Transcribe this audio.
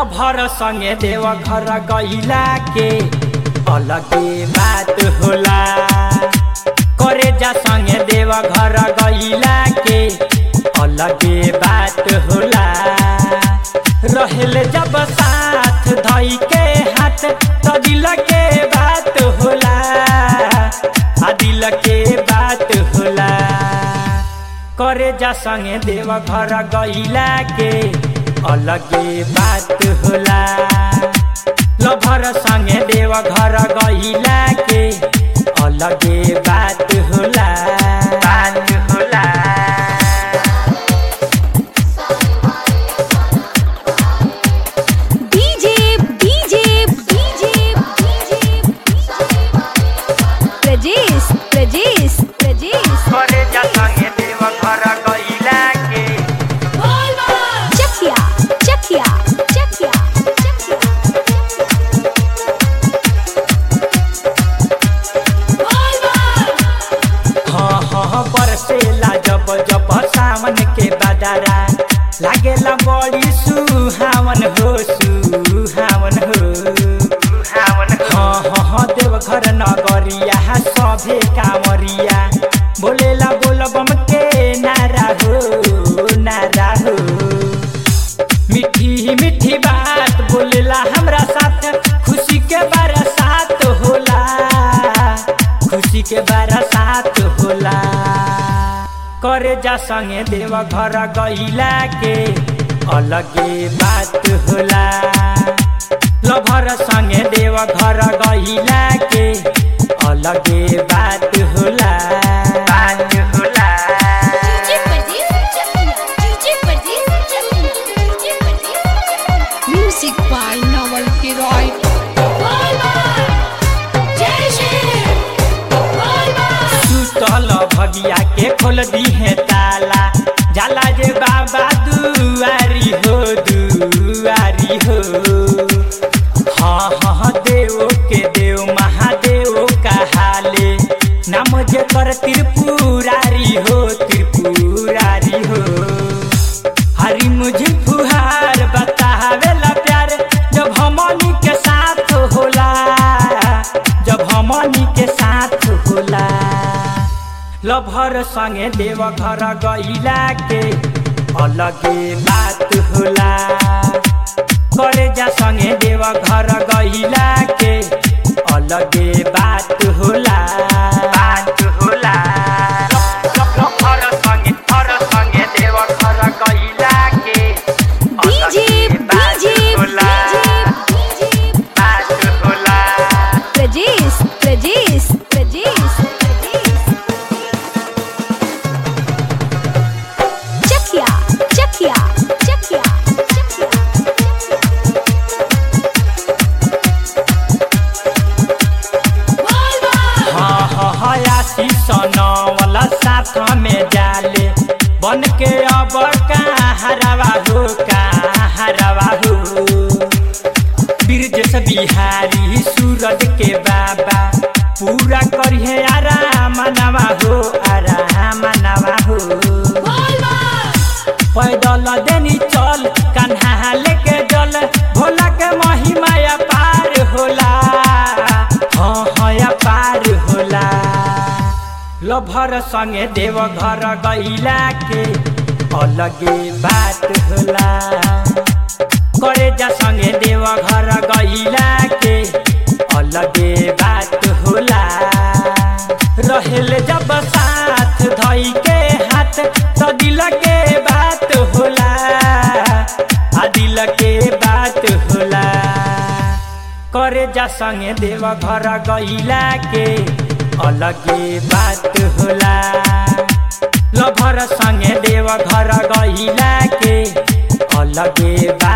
lover संगे देव घर गईला के अलगे बात होला करे जा संगे देव घर गईला के अलगे बात होला रहेल जब साथ धई के हाथ तो दिल के बात होला आ दिल के बात होला करे जा संगे देव घर गईला के अलगे बात होला लभर संगे देव घर गईला के अलगे बात होला बात होला DJ DJ DJ Prajesh Prajesh Prajesh करे जा संगे देव घर गईला के चखिया चखिया चखिया चखिया हाँ हाँ बरसेला जब जब सावन के बदरा लागेला बड़ी सुहावन हो सुहावन हो हाँ हाँ हाँ देवघर नगरिया सभे कामरिया बोलेला बोलबम के नारा हो नारा हो मीठी मीठी बात बोलेला हमरा साथ खुशी के बरसात होला खुशी के बरसात होला करे जा संगे देव घर गईला के अलगे बात होला लभर संगे देव घर गईला के अलगे बात होला बात होला DJ Prajesh Chakhiya DJ Prajesh Chakhiya DJ Prajesh music by Naval K Roy जय श्री सुतल भगिया के खोल दिहे ताला जाला जे बाबा दुआरी हो दुआरी हो हाँ हाँ देव के देव महादेव कहाले नाम जे कर त्रिपुरारी हो त्रिपुरारी हो हरी मुझे फुहार बतावेला प्यार जब हमनी के साथ होला जब हमनी के साथ होला लभर संगे देव घर गईला के अलगे बात होला करे जा संगे देव घर गईला के अलगे बात होला बात होला लभर संगे घर संगे देव घर गईला के डीजे अलगे बात डीजे होला डीजे बात होला प्रजेश प्रजेश प्रजेश प्रजेश चखिया चखिया चखिया चखिया हाँ हाँ हाँ आशीष वाला साथ में जाले बन के अब कहाँ हो कहाँ हो ब्रज बिहारी सूरज के बाबा पूरा करिए आराम नवा हो आराम नवा हो पैदल देनी चल कन्हा लेके जल भोला के महिमा पार होला हाँ हाँ पार होला लभर संगे देव घर गईला के अलगे बात होला करे जा संगे देव घर गईला के अलगे बात होला रहेल जब साथ धई के हाथ तो दिल के बात होला आ दिल के बात होला करे जा संगे देव घर गईला के अलगे बात होला लभर संगे देव घर गईला के अलगे बात